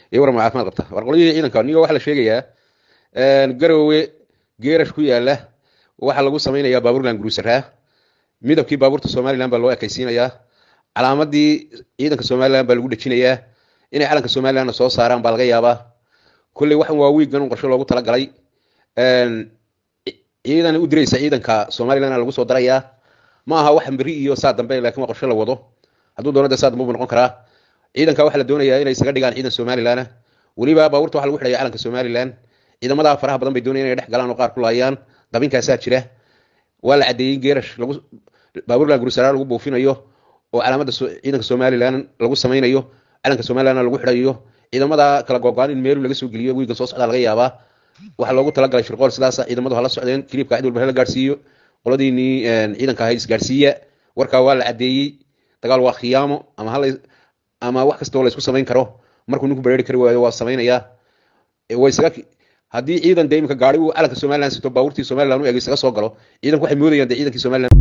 iyo warma caafimaad qabta war qolyihii ciidanka niga waxaa la sheegayaa garowe geerash ku yaala waxaa lagu samaynayaa baabuurland guruusaraa midabkii baabuurta somalilan baa loo ekaysiinayaa calaamadii ciidanka somalilan baa lagu dhejinayaa inay calanka somalilanna soo saaraan baa laga yaabaa kolley waxan waa wiigan un qorsho loogu talagalay ciidan u diraysa ciidanka somalilan lagu soo darayaa ma aha waxan beri iyo saa dambe laakiin waa qorsho la wado hadduu doono dee saa dambe buu noqon karaa ciidanka waxaa la doonayaa inay isaga dhigaan ciidan somalilan weliba baabuurta waxaa lagu xidhaya calanka somalilan ciidamada faraha badan bay doonayaan inay dhex galaan oo qaar ku laayaan dabinkaasaa jira waa la caddeeyey geerash lagu baabuurland gurusaraar lagu buufinayo oo calaamada ciidanka somalilan lagu samaynayo calanka somalilan lagu xidhayo ciidamada kala googo-aan in meelu laga soo geliyo wiigan soo socdaa laga yaabaa waxaa loogu talagalay shirqool sidaasa ciidamadu hala socdeen kiliibka cid walba hala gaarsiiyo qoladiinii ciidanka ahayd isgaarsiiya warkaa waa la caddeeyey dagaal waa khiyaamo ama hala ama wax kastoo la isku samayn karo markuu ninku bareeri kari waayo waa samaynayaa way isaga haddii ciidan dee imika gaari uu calanka somalilan sito baabuurtii somalilan u eg isaga soo galo ciidanku waxay moodayaan dee ciidankii somalilan